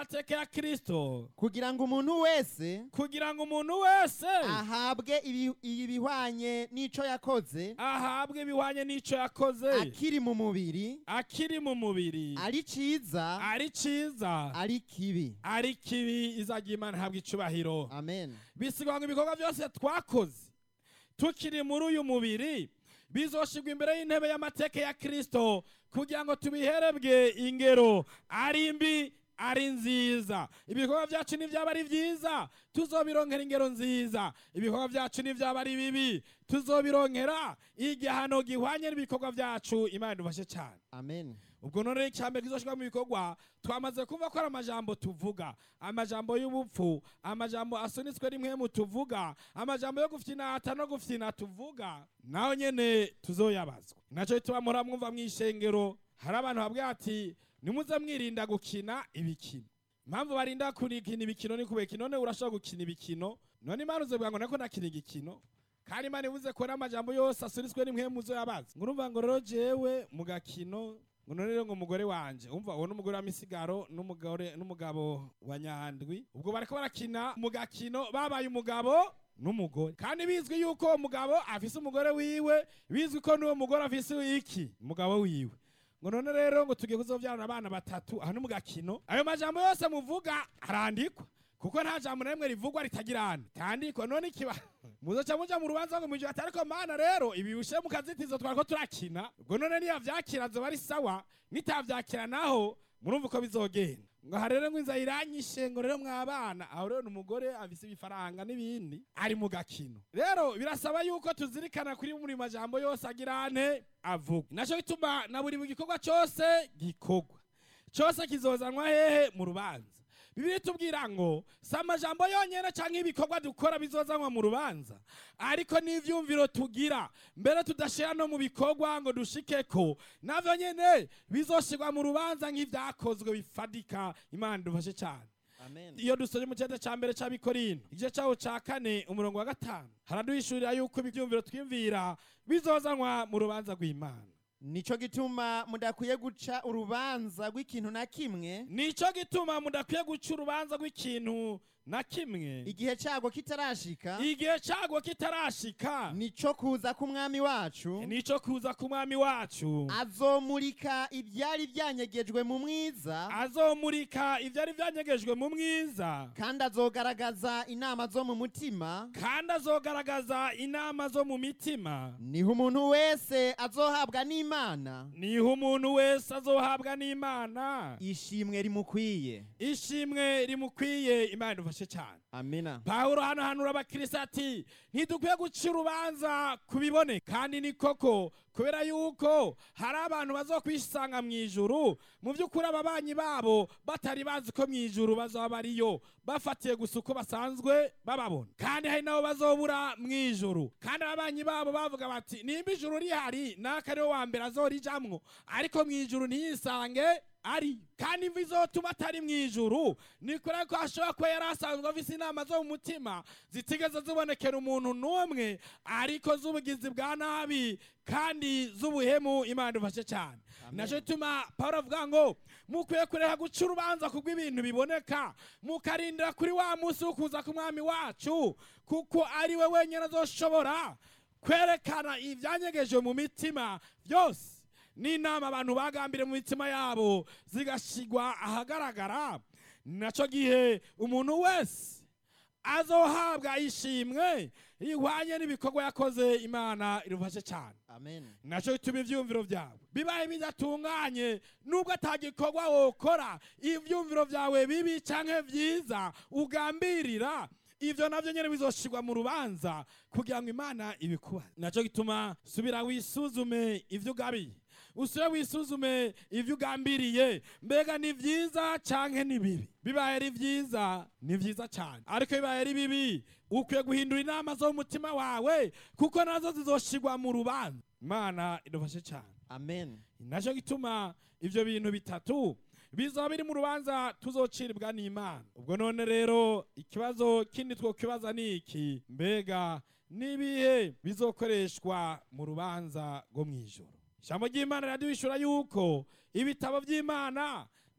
amateka ya kristo kugira ngo umuntu wese kugira ngo umuntu wese ahabwe ibi- ibihwanye n'ico yakoze ahabwe ibihwanye n'ico yakoze akiri mu mubiri akiri mu mubiri ari ciza ari ciza ari kibi ari kibi izagira imana ihabwa icubahiro amen bisigwa ngo ibikorwa byose twakoze tukiri muri uyu mubiri bizoshirwa imbere y'intebe y'amateka ya kristo kugira ngo tubiherebwe ingero ari mbi ari nziza ibikorwa byacu nibyaba ari byiza tuzobironkera ingero nziza ibikorwa byacu nibyaba ari bibi tuzobironkera igihano gihwanye n'ibikorwa byacu imana idufashe cyane amen ubwo none icyambere kizoshirwa mu bikorwa twamaze kumva ko ari amajambo tuvuga amajambo y'ubupfu amajambo asunitswe rimwe mu tuvuga amajambo yo gufinata no gufina tuvuga naho nyene tuzoyabazwa nacyo bituma muhora mwumva mw'ishengero hari abantu babwira ati nimuze mwirinda gukina ibikino impamvu barinda kurikina ibikino ni kubera none urashobora gukina ibikino none imana uzovuga ngo nako nakina igikino kandi imana ivuze ko n'amajambo yose asunitswe rimwe muzo yabazi ngo urumva ngo rero jewe mu gakino ngo none rero ngo umugore wanje umva uwo n'umugore wa misigaro n'umugore n'umugabo wa nyandwi ubwo bariko barakina mu gakino babaye umugabo n'umugore kandi bizwi yuko uwo mugabo afise umugore wiwe bizwi ko n'uwo mugore afise iki umugabo wiwe ngo none rero ngo tugiye kuzovyarana abana batatu aha ni mu gakino ayo majambo yose muvuga arandikwa kuko nta jambo na rimwe rivugwa ritagirana tandikwa none ikiba muzoca muja mu rubanza ngo mwijwe ati ariko mana rero ibi bishe mu kazitizo twariko turakina ubwo none niyo vyakira zoba ari sawa nitavyakira naho murumva uko bizogenda ngo aha rero ngo inzara iranyishe ngo rero mwabana aho rero ni umugore afise ibifaranga n'ibindi ari mu gakino rero birasaba yuko tuzirikana kuri buri majambo yose agirane avuga naco bituma na buri gikorwa cose gikorwa cose kizozanwa hehe mu rubanza bibiri tubwira ngo si amajambo yonyene canke ibikorwa dukora bizozanwa mu rubanza ariko n'ivyumviro tugira mbere tudashira no mu bikorwa ngo dushikeko navyo nyene bizoshirwa mu rubanza nk'ivyakozwe bifadika imana dufashe cane amen iyo dusoje mu cyenda cya mbere cy'abikorino igice cyaho cya kane umurongo wa gatanu haraduhishurira yuko ibyumviro twiyumvira bizozanwa mu rubanza rw'imana nico gituma mudakwiye guca urubanza rw'ikintu na kimwe nico gituma mudakwiye guca urubanza rw'ikintu na kimwe igihe cyago kitarashika igihe cyago kitarashika nico kuza k'umwami wacu nico kuza ku mwami wacu azomurika ibyari byanyegejwe mu mwiza azomurika ibyari byanyegejwe mu mwiza kandi azogaragaza inama zo mu mutima kandi azogaragaza inama zo mu mitima niho umuntu wese azohabwa n'imana niho umuntu wese azohabwa n'imana ishimwe rimukwiye ishimwe rimukwiye imana idufashe cyane amina pawulo hano hanura abakirisi ati ntidukwiye guca urubanza ku biboneka kandi ni koko kubera yuko hari abantu bazokwisanga mu ijuru mu by'ukuri ababanyi babo batari bazi ko mu ijuru bazaba bariyo bafatiye gusa uko basanzwe bababona kandi hari nabo bazobura mu ijuru kandi ababanyi babo bavuga bati nimba ijuru rihari naka ariwe wa mbere azorijamwo ariko mu ijuru ntiyisange ari kandi imvi izotuma atari mu ijuru ni kure ko ashobora kuba yari asanzwe afise inama zo mu mutima zitigeze zibonekera umuntu n'umwe ariko z'ubugizi bwa nabi kandi z'ubuhemu imana idufashe cyane naco bituma pawulo avuga ngo mukwiye kureka guca urubanza kubw'ibintu biboneka mukarindira kuri wa munsi wo kuza k'umwami wacu kuko ari we wenyine azoshobora kwerekana ivyanyegejwe mu mitima byose n'inama abantu bagambire mu mitima yabo zigashigwa ahagaragara naco gihe umuntu wese azohabwa ishimwe ihwanye n'ibikorwa yakoze imana irufashe cyane amen naco bituma ivyumviro vyawe bibaye bidatunganye nubwo atagikorwa wokora ivyumviro vyawe bibi canke vyiza ugambirira ivyo navyo nyene bizoshirwa mu rubanza kugira ngo imana ibikubaze naco gituma subira wisuzume ivyo ugabiye usubire wisuzume ivyo ugambiriye mbega ni vyiza canke ni bibi bibaye ari vyiza ni vyiza cane ariko bibaye ari bibi ukwiye guhindura inama zo mu mutima wawe kuko nazo zizoshirwa mu rubanza imana idufashe cane amen naco gituma ivyo bintu bitatu bizoba biri mu rubanza tuzociribwa n'imana ubwo none rero ikibazo kindi twokibaza ni iki mbega nibihe bizokoreshwa mu rubanza rwo mw'ijoro ijambo ry'imana riraduhishura yuko ibitabo by'imana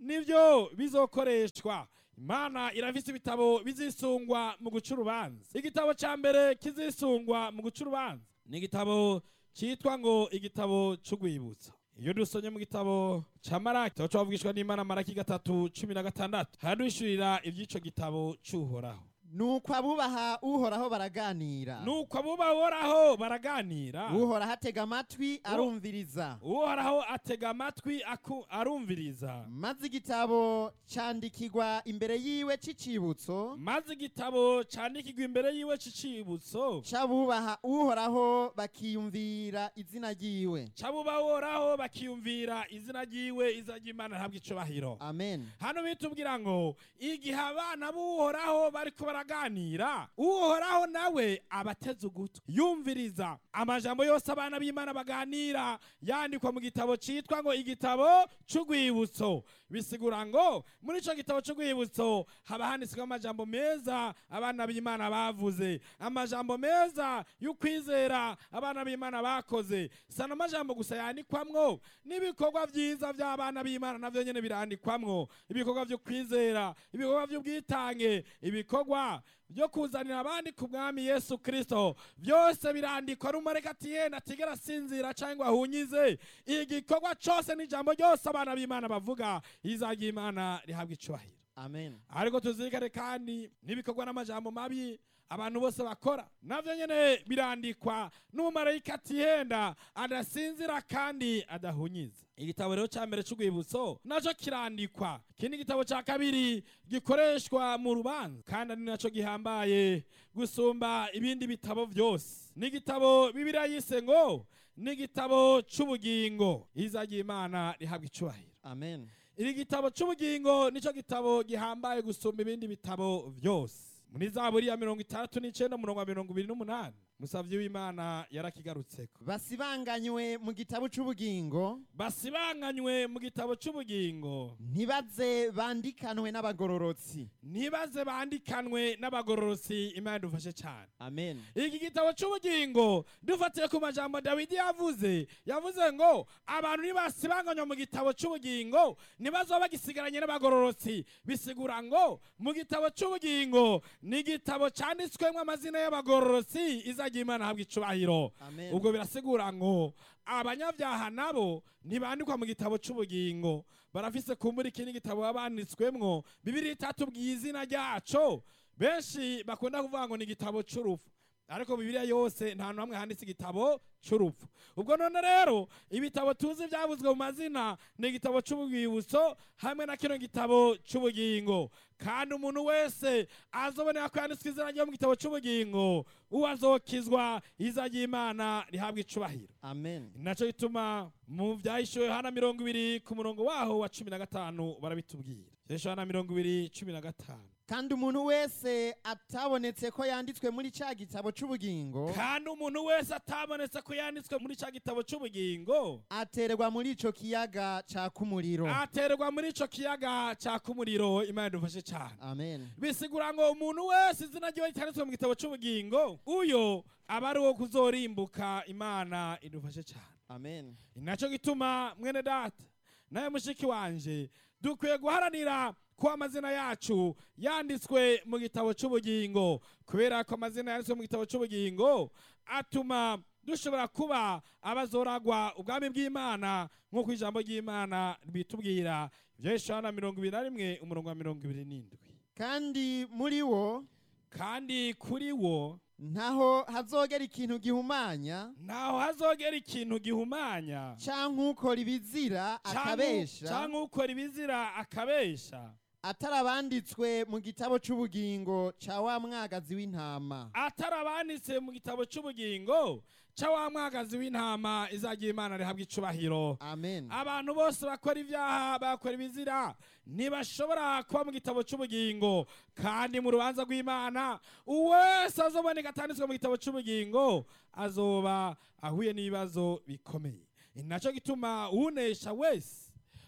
nibyo bizokoreshwa imana irafise ibitabo bizisungwa mu guca urubanza igitabo cya mbere kizisungwa mu guca urubanza ni igitabo cyitwa ngo igitabo cy'urwibutso iyo dusomye mu gitabo cya maraki tuba twavugishwa n'imana maraki gatatu cumi na gatandatu haradushyurira iby'ico gitabo cy'uhoraho nuko abubaha uhoraho baraganira nuko abubahoraho baraganira uhoraho atega amatwi arumviriza uhoraho atega amatwi aku- arumviriza maze igitabo candikirwa imbere yiwe c'icibutso maze igitabo candikirwa imbere yiwe c'icibutso c'abubaha uhoraho bakiyumvira izina ryiwe c'abubahoraho bakiyumvira izina ryiwe iza ry'imana ntabwo icubahiro amen hano bitubwira ngo igihe abana b'uhoraho bariko baraganira uhoraho nawe abateze ugutwi yumviriza amajambo yose abana b'imana baganira yandikwa mu gitabo citwa ngo igitabo c'urwibutso bisigura ngo muri ico gitabo c'urwibutso haba handitsweho amajambo meza abana b'imana bavuze amajambo meza y'ukwizera abana b'imana bakoze sana amajambo gusa yandikwamwo n'ibikorwa vyiza vy'abana b'imana navyo nyene birandikwamwo ibikorwa vyo kwizera ibikorwa vy'ubwitange ibikorwa byo kuzanira abandi ku mwami yesu kristo byose birandikwa n'umureka ati yenda atigera asinzira cyangwa ahunyize igikorwa cose n'ijambo ryose abana b'imana bavuga izajya imana rihabwa icubahiro amen ariko tuzirikane kandi n'ibikorwa n'amajambo mabi abantu bose bakora navyo nyene birandikwa n'umumarayika atihenda adasinzira kandi adahunyiza igitabo rero ca mbere c'urwibutso naco kirandikwa ikindi gitabo ca kabiri gikoreshwa mu rubanza kandi ari naco gihambaye gusumba ibindi bitabo vyose n'igitabo bibiliya yise ngo n'igitabo c'ubugingo izajya imana rihabwa icubahiro amen iri gitabo c'ubugingo nico gitabo gihambaye gusumba ibindi bitabo vyose muri zaburi ya mirongo itandatu n'icenda umurongo wa mirongo ibiri n'umunani musavyi w'imana yarakigarutseko basibanganywe mu gitabo c'ubugingo basibanganywe mu gitabo c'ubugingo ntibaze bandikanwe n'abagororotsi ntibaze bandikanwe n'abagororosi imana dufashe cane amen iki gitabo c'ubugingo dufatiye ku majambo dawidi yavuze yavuze ngo abantu nibasibanganywa mu gitabo c'ubugingo ntibazoba bagisigaranye n'abagororotsi bisigura ngo mu gitabo c'ubugingo ni igitabo canditswemwo amazina y'abagororotsi izajya imana habwa icubahiro amen ubwo birasigura ngo abanyabyaha nabo ntibandikwa mu gitabo c'ubugingo barafise kumbura ikindi gitabo baba banditswemwo bibiri itatubwiye izina ryaco benshi bakunda kuvuga ngo ni igitabo c'urupfu ariko bibiliya yose nta hantu hamwe handitse igitabo c'urupfu ubwo none rero ibitabo tuzi byavuzwe mu mazina ni igitabo c'ubwibutso hamwe na kino gitabo c'ubugingo kandi umuntu wese azobonera ko yanditswe izina ryo mu gitabo c'ubugingo uwo azokizwa iza ry'imana rihabwa icubahiro amen naco gituma mu vyahishuwe hana mirongo ibiri ku murongo waho wa cumi na gatanu barabitubwira vyahishuwe hana mirongo ibiri cumi na gatanu kandi umuntu wese atabonetse ko yanditswe muri ca gitabo c'ubugingo kandi umuntu wese atabonetse ko yanditswe muri ca gitabo c'ubugingo aterwa muri ico kiyaga caka umuriro aterwa muri ico kiyaga caka umuriro imana idufashe cane amen bisigura ngo umuntu wese izina ryiwe cyanditswe mu gitabo c'ubugingo uyo aba ari uwo kuzorimbuka imana idufashe cane amen naco gituma mwene data nawe mushiki wanje dukwiye guharanira ko amazina yacu yanditswe mu gitabo c'ubugingo kubera ko amazina yanditswe mu gitabo c'ubugingo atuma dushobora kuba abazoragwa ubwami bw'imana nk'uko ijambo ry'imana bitubwira vyeshana mirongo ibiri na rimwe umurongo wa mirongo ibiri n'indwi kandi muri wo kandi kuri wo ntaho hazogera ikintu gihumanya ntaho hazogera ikintu gihumanya canke ukora ibizira akabesha canke ukora ibizira akabesha atari abanditswe mu gitabo c'ubugingo ca wa mwagazi w'intama atari abanditse mu gitabo c'ubugingo ca wa mwagazi w'intama izagira imana rihabwa icubahiro amen abantu bose bakora ibyaha bakora ibizira ntibashobora kuba mu gitabo c'ubugingo kandi mu rubanza rw'imana uwese azoboneka atanditswe mu gitabo c'ubugingo azoba ahuye n'ibibazo bikomeye ni naco gituma unesha wese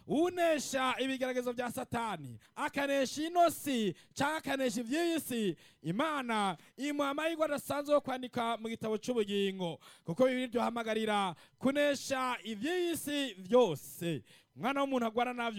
unesha ibigeragezo bya satani akanesha ino si cyangwa akanesha iby'iyi si imana imuha amahirwe adasanzwe yo kwandika mu gitabo cy'ubugingo kuko bibiri duhamagarira kunesha iby'iyi si byose umwana w'umuntu agwara navyo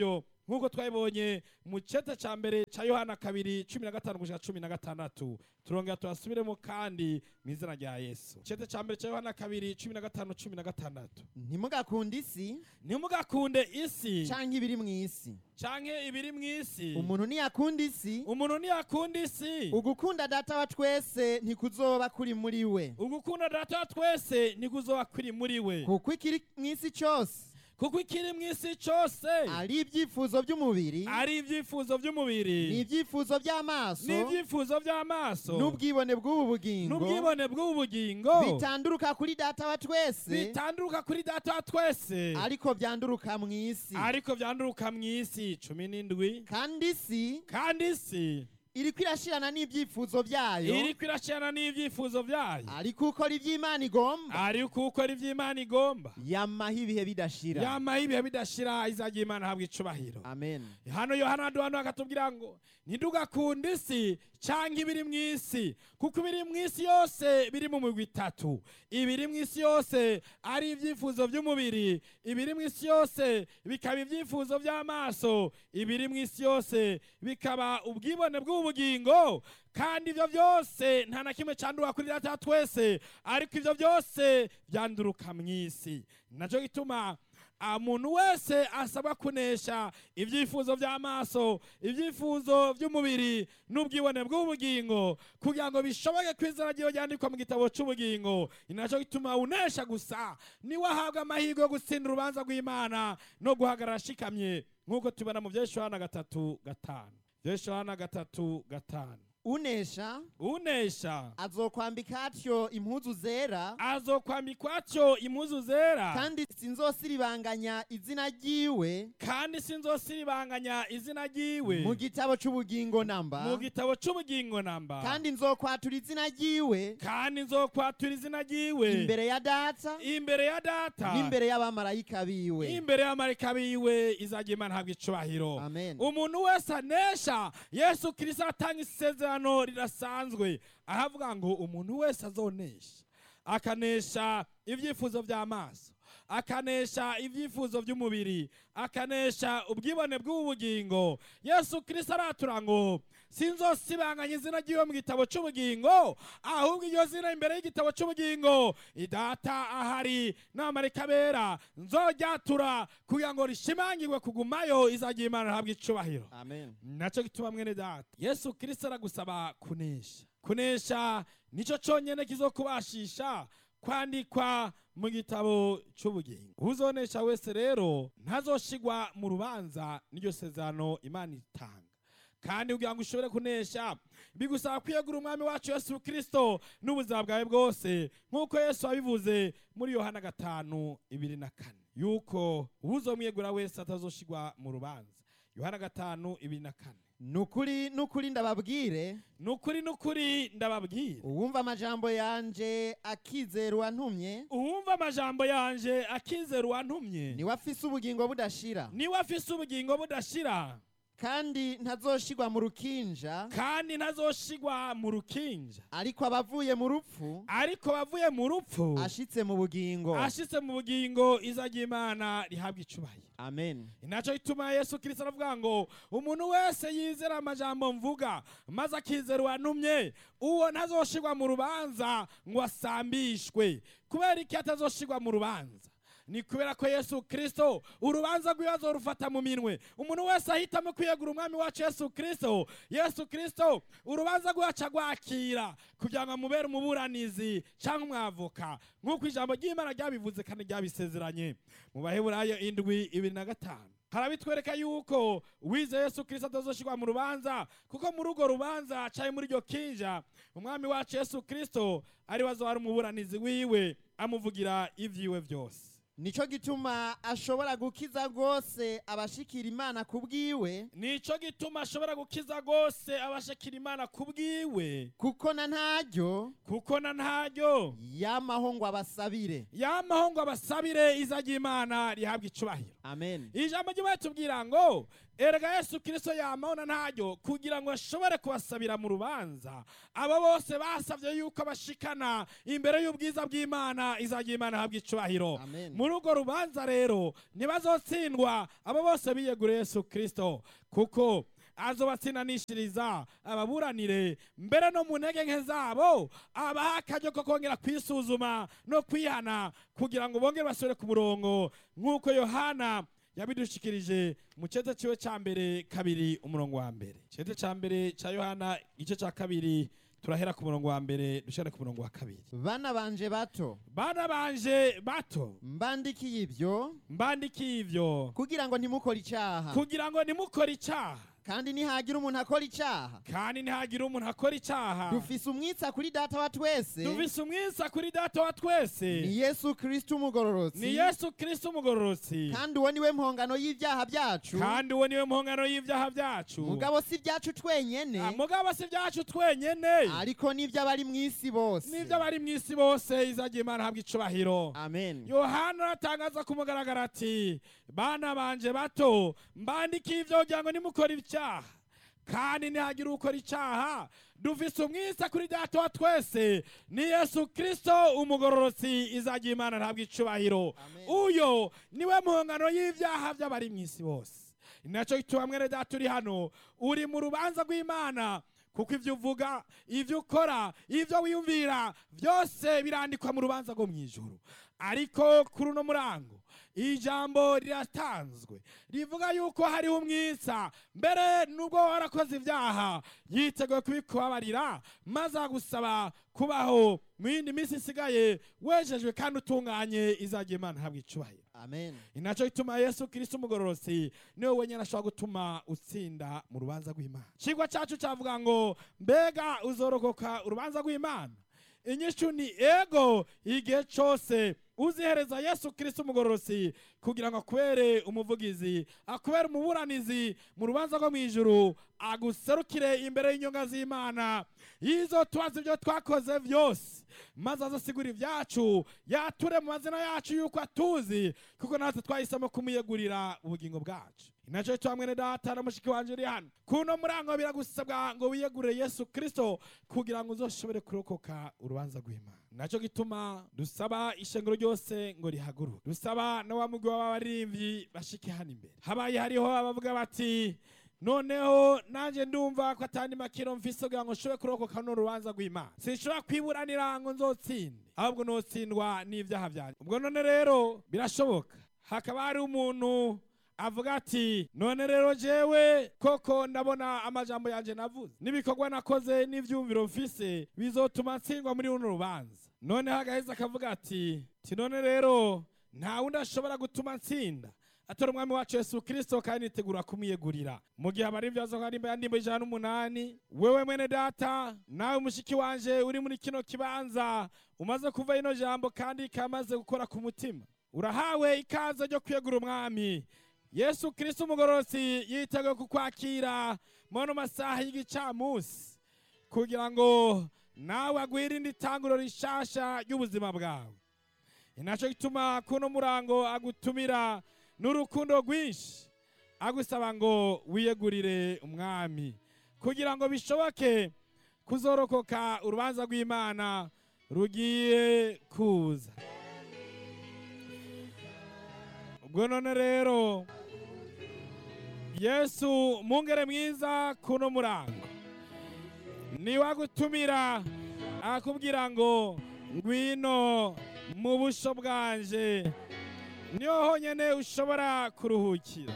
nk'uko twabibonye mu cete ca mbere ca yohana kabiri cumi na gatanu gushika cumi na gatandatu turongera turasubiremo kandi mu izina rya yesu cete ca mbere ca yohana kabiri cumi na gatanu cumi na gatandatu ntimugakunde isi ntimugakunde isi canke ibiri mu isi canke ibiri mu isi umuntu niyakunda isi umuntu ntiyakunda isi ugukunda data wa twese ntikuzoba kuri muri we ugukunda data wa twese ntikuzoba kuri muri we kuko ikiri mu isi cyose kuko ikiri mu isi cose ari ibyifuzo by'umubiri ari ibyifuzo by'umubiri n'ibyifuzo by'amaso n'ibyifuzo by'amaso n'ubwibone bw'ubu bugingo n'ubwibone bw'ubu bugingo bitanduruka kuri data wa twese bitanduruka kuri data wa twese ariko byanduruka mu isi ariko byanduruka mu isi cumi n'indwi kandi isi kandi isi iriko irashirana n'ibyifuzo byayo iriko irashirana n'ibyifuzo byayo ariko ukora iby'imana igomba ariko ukora ivy'imana igomba yamaho ibihe bidashira yamaho ibihe bidashira izagira imana habwa icubahiro amen hano yohana duhano akatubwira ngo ntidugakunde isi canke ibiri mu isi kuko ibiri mu isi yose biri mu migwi itatu ibiri mu isi yose ari ibyifuzo by'umubiri ibiri mu isi yose bikaba ibyifuzo by'amaso ibiri mu isi yose bikaba ubwibone bw'ubugingo kandi ibyo byose nta na kimwe cyanduka kuri data wa twese ariko ibyo byose byanduruka mu isi nacyo gituma umuntu wese asabwa kunesha ibyifuzo by'amaso ibyifuzo by'umubiri n'ubwibone bw'ubugingo kugira ngo bishoboke ko izina ryiwe ryandikwa mu gitabo cy'ubugingo ni nacyo gituma unesha gusa niwe ahabwa amahirwe yo gutsinda urubanza rw'imana no guhagarara ashikamye nk'uko tubona mu byesho hana gatatu gatanu byesho hana gatatu gatanu unesha unesha azokwambika atyo impuzu zera azokwambikwa atyo impuzu zera kandi sinzosiribanganya izina ryiwe kandi sinzosiribanganya izina ryiwe mu gitabo c'ubugingo namba mu gitabo cy'ubugingo namba kandi nzokwatura izina ryiwe kandi nzokwatura izina ryiwe imbere ya data imbere ya data n'imbere y'abamarayika biwe imbere y'amarika biwe izajya imana habwa icubahiro amen umuntu wese anesha yesu kirisito atanga isezerano rirasanzwe ahavuga ngo umuntu wese azonesha akanesha ibyifuzo by'amaso akanesha ibyifuzo by'umubiri akanesha ubwibone bw'ubugingo yesu kirisito aratura ngo sinzosibanganya izina ry'iwe mu gitabo cy'ubugingo ahubwo iryo zina imbere y'igitabo cy'ubugingo idata ahari n'amarika bera nzoryatura kugira ngo rishimangirwe kugumayo izagira imana habwa icubahiro amen nacyo gituma mwene data yesu kirisito aragusaba kunesha kunesha nicyo cyonyine kizokubashisha kwandikwa mu gitabo cy'ubugingo uzonesha wese rero ntazoshigwa mu rubanza n'iryo sezerano imana itanga kandi kugira ngo ushobore kunesha bigusaba kwiyegura umwami wacu yesu kirisito n'ubuzima bwawe bwose nk'uko yesu wabivuze muri yohana gatanu ibiri na kane yuko uwuzomwiyegura wese atazoshigwa mu rubanza yohana gatanu ibiri na kane nukuri nukuri ndababwire nukuri nukuri ndababwira uwumva amajambo yanje akizera uwantumye uwumva amajambo yanje akizera uwantumye niwe afise ubugingo budashira niwe afise ubugingo budashira kandi ntazoshigwa mu rukinja kandi ntazoshigwa mu rukinja ariko abavuye mu rupfu ariko bavuye mu rupfu ashitse mu bugingo ashitse mu bugingo izajya imana rihabwa icubahiro amen inaco gituma yesu kirisito aravuga ngo umuntu wese yizera amajambo mvuga maze akizera uwantumye uwo ntazoshigwa mu rubanza ngo asambishwe kubera iki atazoshigwa mu rubanza ni kubera ko yesu kirisito urubanza rw'ibibazo rufata mu minwe umuntu wese ahitamo kwiyegura umwami wacu yesu kirisito yesu kirisito urubanza rwacu agwakira kugira ngo amubere umuburanizi cyangwa umwavoka nk'uko ijambo ry'imana ryabivuze kandi ryabisezeranye mu baheburayo indwi ibiri na gatanu harabitwereka yuko wize yesu kirisito atazoshirwa mu rubanza kuko muri urwo rubanza cyari muri iryo kinja umwami wacu yesu kirisito ari we azoba ari umuburanizi wiwe amuvugira ibyiwe byose nico gituma ashobora gukiza rwose abashikira imana ku bwiwe nico gituma ashobora gukiza rwose abashakira imana ku bwiwe kuko na ntaryo kuko na ntaryo yamaho ngo abasabire yamaho ngo abasabire izajya imana rihabwa icubahiro amen ijambo ry'imana tubwira ngo erega yesu kirisito yamabona ntaryo kugira ngo ashobore kubasabira mu rubanza abo bose basabye yuko bashikana imbere y'ubwiza bw'imana izajya imana habwa icubahiro Amen. muri urwo rubanza rero ntibazotsindwa abo bose biyeguriye yesu kirisito kuko azobatsindanishiriza ababuranire mbere no mu ntege nke zabo abaha akaryo ko kongera kwisuzuma no kwihana kugira ngo bongere basubire ku murongo nk'uko yohana yabidushikirije mu cete ciwe ca mbere kabiri umurongo wa mbere cete ca mbere ca yohana igice ca kabiri turahera ku murongo wa mbere dushare ku murongo wa kabiri bana banje bato bana banje bato mbandikiye ibyo mbandikiye ivyo kugira ngo ntimukore icyaha kugira ngo nimukore icaha kandi nihagira umuntu akora icyaha kandi ntihagire umuntu akora icaha dufise umwitsa kuri data wa twese dufise umwisa kuri data wa twese ni yesu kristo umugororotsi ni yesu kristo umugororotsi kandi uwo niwe mpongano y'ibyaha byacu kandi uwo niwe mpongano y'ivyaha vyacu mugabo si ibyacu twenyene Ah, mugabo si vyacu twenyene ariko n'iby'abari mu isi bose n'ivyo bari mw'isi bose izagira imana habwa icubahiro amen yohana aratangaza ku mugaragaro ati bana banje bato mbandikiye ivyo kugira ngo nimukora icyaha kandi ntihagire ukora icyaha dufise umwisa kuri data wa twese ni yesu kristo umugororotsi izagira imana ntabwo icubahiro Amen. uyo niwe mpongano y'ivyaha vy'abari mw'isi bose ninaco gituma mwene data uri hano uri mu rubanza rw'imana kuko ivyo uvuga ivyo ukora ivyo wiyumvira byose birandikwa mu rubanza rwo mw'ijuru ariko kuri uno murango ijambo riratanzwe rivuga yuko hariho umwisa mbere nubwo warakoze ibyaha yiteguye kubikubabarira maze agusaba kubaho mu yindi minsi isigaye wejejwe kandi utunganye izagira imana habwa icubahiro amen inaco gituma yesu kristo umugororosi niwe wenyine ashobora gutuma utsinda mu rubanza rw'imana cigwa cacu cavuga ngo mbega uzorokoka urubanza rw'imana inyishu ni ego igihe cose uzihereza yesu kristo umugororosi kugira ngo akubere umuvugizi akubere umuburanizi mu rubanza rwo mw'ijuru aguserukire imbere y'inyonga z'imana yizo tubaza ibyo twakoze byose maze azasigura ibyacu yature mu mazina yacu yuko atuzi kuko natwe twahisemo kumuyegurira ubugingo bwacu inaco cyo mwene data na mushiki wanje uri hano kuno murango biragusabwa ngo wiyegurire yesu kristo kugira ngo uzoshobore kurokoka urubanza rw'imana naco gituma dusaba ishengero ryose ngo rihaguruke dusaba na wa mugwi w'abaririmbyi bashike hano imbere habaye hariho abavuga bati noneho nanjye ndumva ko atandi makiro mfise kugira ngo nshobore kurokoka no rubanza rw'imana sinshobora kwiburanira ngo nzotsinde ahubwo notsindwa n'ivyaha vyanjye ubwo none rero birashoboka hakaba hari umuntu avuga ati none rero jewe koko ndabona amajambo yanje navuze n'ibikorwa nakoze n'ivyumviro mfise bizotuma ntsindwa muri runo rubanza noneho agaheza akavuga ati ti none rero nta wundi ashobora gutuma ntsinda atora umwami wacu yesu kristo kandi nitegura kumwiyegurira mu gihe abari ibyazo kandi imba yandimba ijana n'umunani wewe mwene data nawe mushiki wanje uri muri kino kibanza umaze kuva ino jambo kandi kamaze gukora ku mutima urahawe ikaze ryo kwiyegura umwami yesu kristo umugororotsi yiteguye kukwakira mono masaha y'igicamunsi kugira ngo nawe agwirinde itanguro rishasha ry'ubuzima bwawe inaco gituma kuno murango agutumira n'urukundo rwinshi agusaba ngo wiyegurire umwami kugira ngo bishoboke kuzorokoka urubanza rw'imana rugiye kuza ubwo none rero yesu mungere mwiza kuno murango niwe agutumira akubwira ngo ngwino mu busho bwanje niho honyine ushobora kuruhukira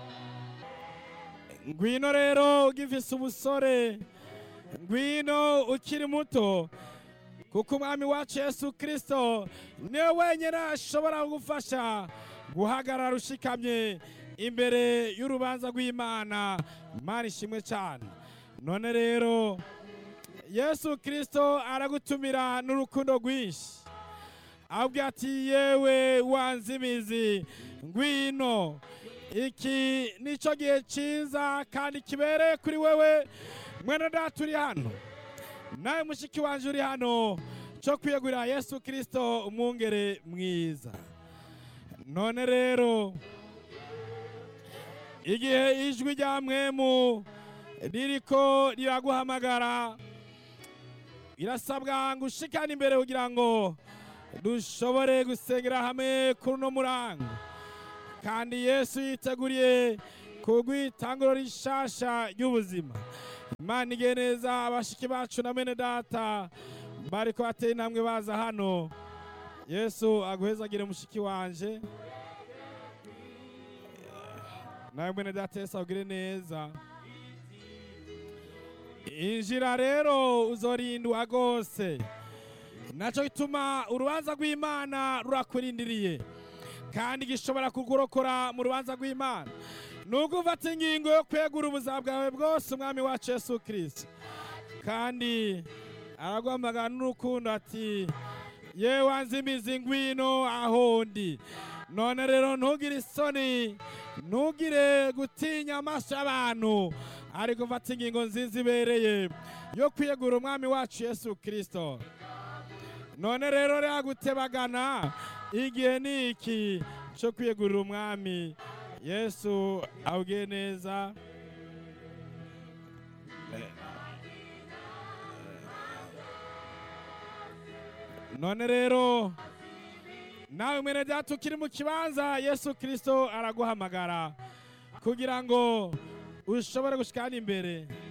ngwino rero ugifise ubusore ngwino ukiri muto kuko umwami wacu yesu kirisito niwe wenyine ashobora kugufasha guhagarara ushikamye imbere y'urubanza rw'imana imana ishimwe cyane none rero yesu kirisito aragutumira n'urukundo rwinshi ahubwo ati yewe wanze imizi ngwino iki nicyo gihe cyiza kandi kibereye kuri wewe mwene data uri hano nawe mushiki wanje uri hano cyo kwiyegurira yesu kirisito umwungere mwiza none rero igihe ijwi rya mwemu ririko riraguhamagara irasabwa ngo ushikane imbere kugira ngo dushobore gusengera hamwe kuri uno murango kandi yesu yiteguriye kugwitanguro rishasha ry'ubuzima imana igihe neza abashiki bacu na bene data bariko bateye intambwe baza hano yesu aguhezagire mushiki wanje nawe mwene data yesu agire neza injira rero uzorindwa rwose nacyo gituma urubanza rw'imana rurakurindiriye kandi gishobora kugurokora mu rubanza rw'imana nubwo ufata ingingo yo kwegura ubuzima bwawe bwose umwami wacu yesu kirisito kandi araguhamagara n'urukundo ati yewe wanze imizi ngwino aho ndi none rero ntugire isoni ntugire gutinya amaso y'abantu ariko ufata ingingo nziza ibereye yo kwiyegura umwami wacu yesu kirisito none rero rero gutebagana igihe ni iki cyo kwiyegurira umwami yesu awugiye neza none rero nawe mwene data ukiri mu kibanza yesu kirisito araguhamagara kugira ngo ushobore gushikana imbere